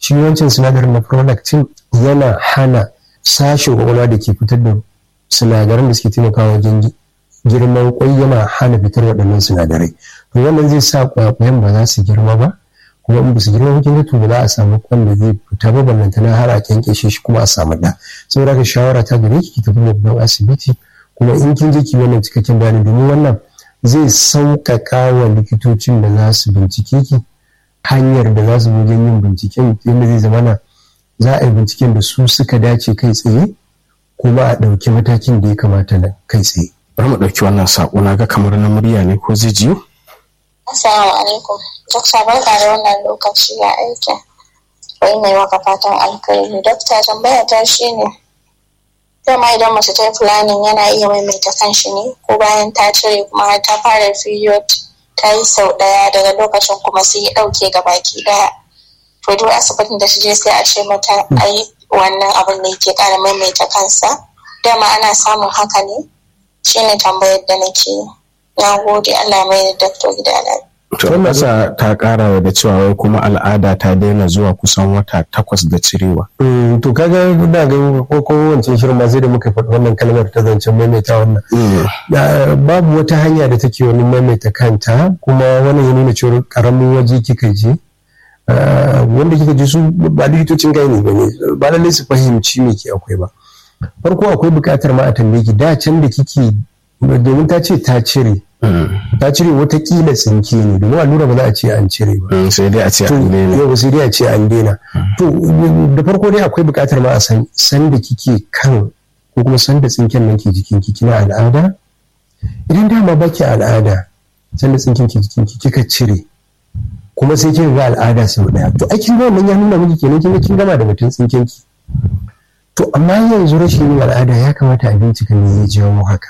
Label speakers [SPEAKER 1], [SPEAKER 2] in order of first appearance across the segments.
[SPEAKER 1] shi wancan sinadarin na prolactin yana hana sashen kwakwalwa da ke fitar da sinadaran da suke taimakawa wajen girman kwai yana hana fitar waɗannan sinadarai to wannan zai sa kwakwayen ba za su girma ba kuma in ba su girma ba to ba za a samu kwan da zai fita ba ballantana har a kyankyashe shi kuma a samu ɗa saboda ka shawara ta gare ki ki tafi babban asibiti kuma in kin je ki wannan cikakken bayani domin wannan zai sauƙaƙa wa likitocin da za su bincike ki hanyar da za su wajen yin binciken yadda zai zama na za a yi binciken da su suka dace kai tsaye kuma a ɗauki matakin da ya kamata na kai tsaye.
[SPEAKER 2] bari mu ɗauki wannan saƙo na ga kamar na murya ne ko zai jiyo?
[SPEAKER 3] Assalamu alaikum. Dokta barka da wannan lokaci ya aiki. Wai mai maka fatan alkhairi. Dokta tambaya ta shi ne. Dama idan mace ta yi planning yana iya maimaita kanshi ne ko bayan ta cire kuma har ta fara period ta yi sau ɗaya daga lokacin kuma sai ya ɗauke ga baki ɗaya. To duk asibitin da ta je sai a ce mata a yi wannan abin da yake ƙara maimaita kansa. Dama ana samun haka ne. Shine tambayar da nake yi. na gode Allah mai da dakto gida
[SPEAKER 2] To ƙasa ta ƙara da cewa wai kuma al'ada ta daina zuwa kusan wata takwas da cirewa.
[SPEAKER 1] To kaga da ga ko ko wancan shirin ma sai da muka faɗi wannan kalmar ta zancen maimaita wannan. Babu wata hanya da take wani maimaita kanta kuma wannan ya nuna cewa ƙaramin waje kika je. wanda kika ji su ba likitocin gani ba ne ba lallai su fahimci me ke akwai ba. Farko akwai buƙatar ma a tambaye ki da can da kike domin ta ce ta cire ta cire watakila tsinke ne domin allura ba za a ce an cire ba
[SPEAKER 2] sai dai a ce an daina
[SPEAKER 1] yau sai dai a ce an daina to da farko dai akwai buƙatar ma a san san da kike kan ko kuma san da tsinken nan ke jikin ki kina al'ada idan dama baki al'ada san da tsinken ke jikin ki kika cire kuma sai kin ga al'ada sau daya to ai kin ga wannan ya nuna miki kenan kin ga kin gama da batun tsinken ki to amma yanzu rashin yin al'ada ya kamata a bincika me ya jawo haka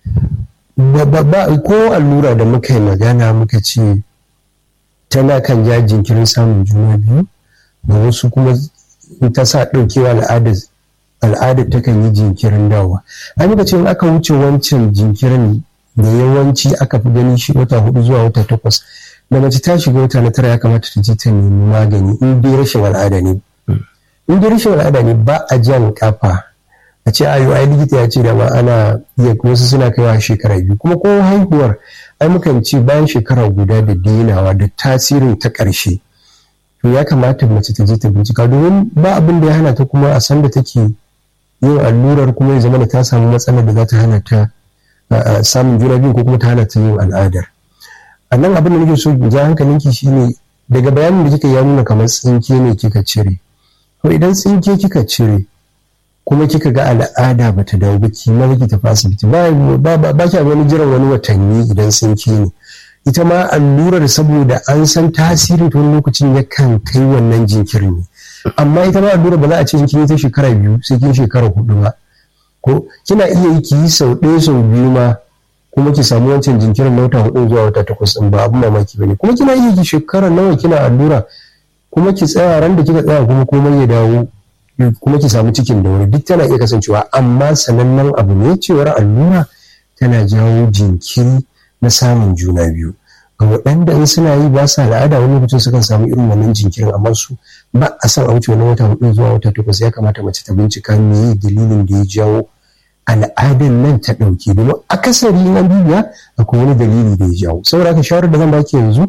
[SPEAKER 1] ko allura da muka yi magana muka ce tana kan ja jinkirin samun juna biyu da wasu kuma ta sa ɗaukewa al'adar al'adar ta kan yi jinkirin dawa a muka ce in aka wuce wancan jinkirin da yawanci aka fi gani shi wata hudu zuwa wata takwas da mace ta shiga wata na tara ya kamata ta je ta nemi magani in dai rashin al'ada ne in dai rashin al'ada ne ba a jan kafa a ce ayo ai likita ya ce da ma ana iya wasu suna kaiwa shekara biyu kuma ko haihuwar ai mukan ce bayan shekara guda da denawa da tasirin ta ƙarshe to ya kamata mace ta je ta bincika domin ba abin da ya hana ta kuma a san da take yin allurar kuma ya zama da ta samu matsalar da za ta hana ta samun juna biyu ko kuma ta hana ta yin al'adar a nan abin da nake so in ja hankalinki shine daga bayanin da kika ya nuna kamar tsinke ne kika cire to idan tsinke kika cire kuma kika ga al'ada ba ta dawo baki ma ki tafi asibiti ba ba ba kya wani jiran wani watanni idan sun ke ne ita ma allurar saboda an san tasirin ta wani lokacin yakan kai wannan jinkirin ne amma ita ma allurar ba za a ce kin ta shekara biyu sai kin shekara hudu ba ko kina iya yi ki yi sau ɗaya sau biyu ma kuma ki samu wancan jinkirin na wata hudu zuwa wata takwas ɗin ba abin mamaki ba ne kuma kina iya ki shekara nawa kina allura kuma ki tsaya ran da kika tsaya kuma komai ya dawo kuma ki samu cikin da wuri duk tana iya kasancewa amma sanannen abu ne cewar allura tana jawo jinkiri na samun juna biyu ga waɗanda in suna yi ba sa al'ada wani lokacin sukan samu irin wannan jinkirin amma su ba a san a wuce wani wata hudu zuwa wata takwas ya kamata mace ta bincika me dalilin da ya jawo al'adan nan ta ɗauke domin akasari na bibiya akwai wani dalili da ya jawo saboda haka shawarar da zan baki yanzu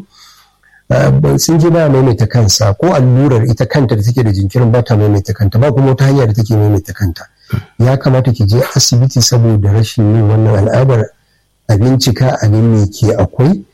[SPEAKER 1] sun je ba maimaita kansa ko allurar ita kanta da take da jinkirin ba ta maimaita kanta ba kuma wata hanya da take maimaita kanta ya kamata ki je asibiti saboda rashin yin wannan al'adar a bincika a me ke akwai